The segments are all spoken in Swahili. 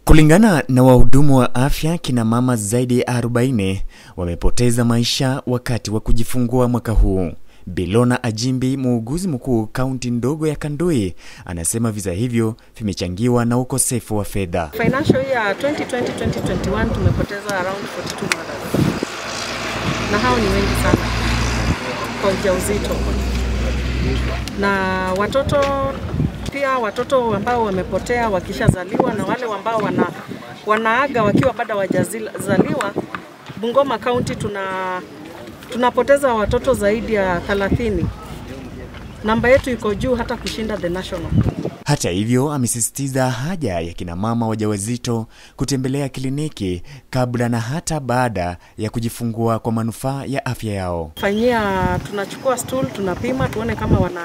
Kulingana na wahudumu wa afya, kina mama zaidi ya 40 wamepoteza maisha wakati wa kujifungua mwaka huu. Bilona Ajimbi, muuguzi mkuu kaunti ndogo ya Kandui, anasema visa hivyo vimechangiwa na ukosefu wa fedha. Financial year 2020-2021 tumepoteza around 42 mothers, na hao ni wengi sana kwa ujauzito, na watoto pia, watoto ambao wamepotea wakishazaliwa na wale ambao wana, wanaaga wakiwa bado hawajazaliwa. Bungoma County tuna tunapoteza watoto zaidi ya 30. Namba yetu iko juu hata kushinda the national. Hata hivyo, amesisitiza haja ya kina mama wajawazito kutembelea kliniki kabla na hata baada ya kujifungua kwa manufaa ya afya yao. Fanyia, tunachukua stool tunapima tuone kama wana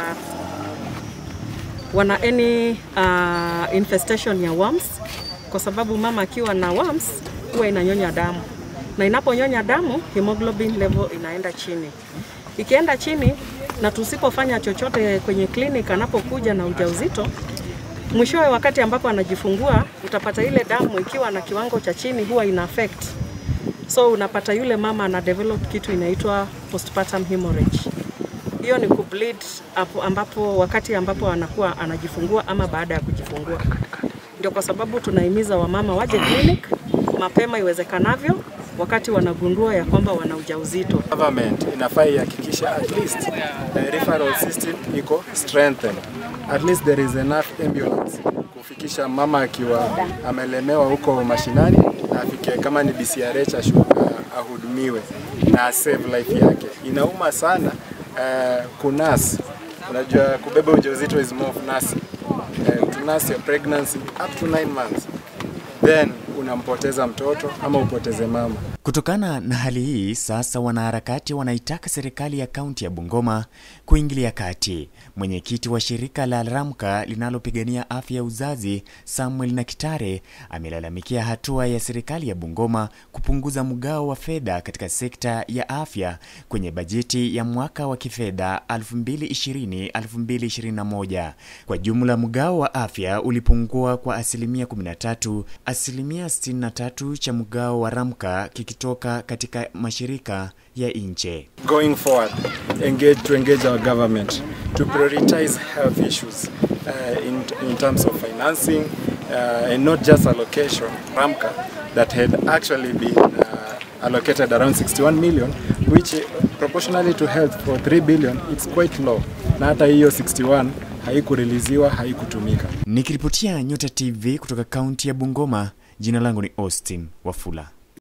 wana any uh, infestation ya worms, kwa sababu mama akiwa na worms huwa inanyonya damu na inaponyonya damu hemoglobin level inaenda chini. Ikienda chini na tusipofanya chochote kwenye clinic anapokuja na ujauzito, mwishowe wakati ambapo anajifungua utapata ile damu ikiwa na kiwango cha chini huwa ina affect. So unapata yule mama ana develop kitu inaitwa postpartum hemorrhage. Hiyo ni kubleed hapo ambapo wakati ambapo anakuwa anajifungua ama baada ya kujifungua. Ndio kwa sababu tunahimiza wamama waje clinic mapema iwezekanavyo wakati wanagundua ya kwamba wana ujauzito. Government inafaa ihakikishe at least the referral system iko strengthened. At least there is enough ambulance kufikisha mama akiwa amelemewa huko mashinani na afike kama ni BCRH ashu, uh, ahudumiwe na save life yake. Inauma sana uh, kunas, unajua kubeba ujauzito is more of nursing. Uh, to nurse your pregnancy up to 9 months then unampoteza mtoto ama upoteze mama. Kutokana na hali hii, sasa wanaharakati wanaitaka serikali ya kaunti ya Bungoma kuingilia kati. Mwenyekiti wa shirika la Ramka linalopigania afya ya uzazi, Samuel Nakitare, amelalamikia hatua ya serikali ya Bungoma kupunguza mgao wa fedha katika sekta ya afya kwenye bajeti ya mwaka wa kifedha 2020-2021. Kwa jumla, mgao wa afya ulipungua kwa asilimia 13, asilimia 63 cha mgao wa Ramka kikitoka katika mashirika ya nje. Going forward, engage to engage our government to prioritize health issues uh, in, in terms of financing uh, and not just allocation. Ramka that had actually been uh, allocated around 61 million which proportionally to health for 3 billion it's quite low. Na hata hiyo 61 haikuriliziwa, haikutumika. Nikiripotia Nyota TV kutoka kaunti ya Bungoma, jina langu ni Austin Wafula.